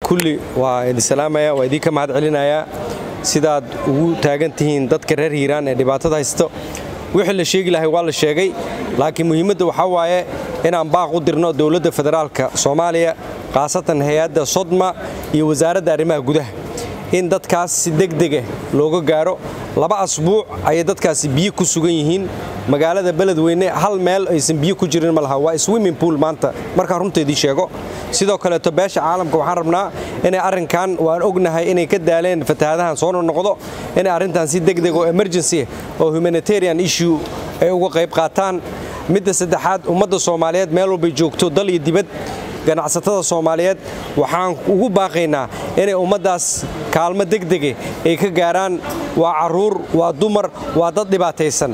kulli waa idin salaamaya waa idinka mahad celinayaa sidaad ugu taagan tihiin dadka reer hiiraan ee dhibaatada haysto wixii la sheegi lahay waa la sheegay laakiin muhiimadda waxaa waaye inaan baaq u dirno dowladda federaalka soomaaliya khaasatan hay-adda sodma iyo wasaaradda arrimaha gudaha in dadkaas si degdega looga gaaro laba asbuuc ayay dadkaasi biyo ku sugan yihiin magaalada beledweyne hal meel aysan biyo ku jirin ma laha waa swimming pool maanta markaan runta idiin sheego sidoo kaleeto beesha caalamka waxaan rabnaa inay arrinkan waan ognahay inay ka daaleen fatahaadahan soo noqdo inay arrintan si degdeg oo emergency oo humanitarian issue ay uga qayb qaataan midda saddexaad ummadda soomaaliyeed meel walbay joogto dal iyo dibad ganacsatada soomaaliyeed waxaan ugu baaqaynaa inay ummaddaas kaalmo degdege ay ka gaaraan waa carruur waa dumar waa dad dhibaataysan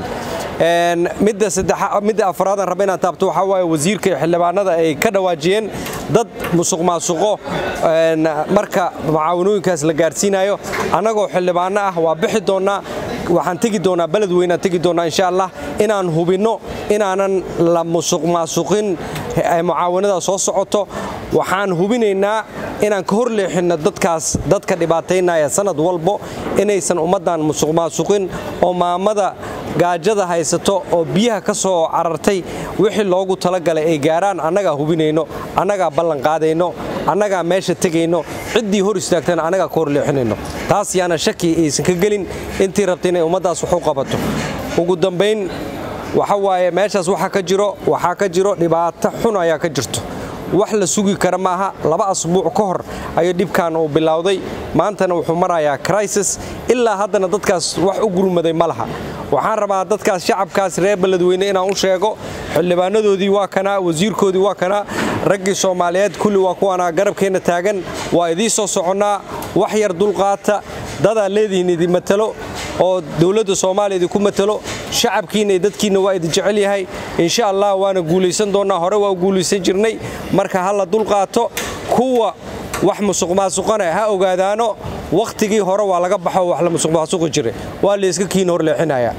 midda afraadaan raba inaan taabto waxaa waaye wasiirka iyo xildhibaanada ay ka dhawaajiyeen dad musuq maasuqo marka mucaawanooyinkaas la gaarsiinayo annagoo xildhibaano ah waa bixi doonnaa waxaan tegi doonaa beledweynaan tegi doonnaa insha allah inaan hubinno inaanan la musuq maasuqin mucaawanada soo socoto waxaan hubinaynaa inaan ka hor leexinno dadkaas dadka dhibaataynaya sanad walbo inaysan ummaddan musuq maasuqin oo maamada gaajada haysato oo biyaha ka soo carartay wixii loogu talagalay ay gaaraan annagaa hubinayno annagaa ballan qaadayno annagaa meesha tegayno ciddii hor istaagtana annagaa ka hor leexinayno taas yaana shaki aysan ka gelin intii rabta inay ummaddaas wax u qabato ugu dambayn waxa waaye meeshaas waxa ka jiro waxaa ka jiro dhibaato xun ayaa ka jirto wax la sugi kara maaha laba asbuuc ka hor ayuu dhibkan uu bilowday maantana wuxuu marayaa crisis ilaa haddana dadkaas wax u gurmaday ma laha waxaan rabaa dadkaas shacabkaas reer beledweyne inaan u sheego xildhibaanadoodii waa kanaa wasiirkoodii waa kanaa raggii soomaaliyeed kulli waa kuwaanaa garabkeenna taagan waa idiin soo soconnaa wax yar dulqaata dadaa leedihiin idin matalo oo dowladda soomaaliya idinku matalo shacabkiinna iyo dadkiinna waa idin jecel yahay insha allah waana guulaysan doonnaa hore waa u guulaysan jirnay marka ha la dulqaato kuwa wax musuq maasuqana ha ogaadaano wakhtigii hore waa laga baxo wax la musuq maasuqi jiray waa layska kiin hor leexinaya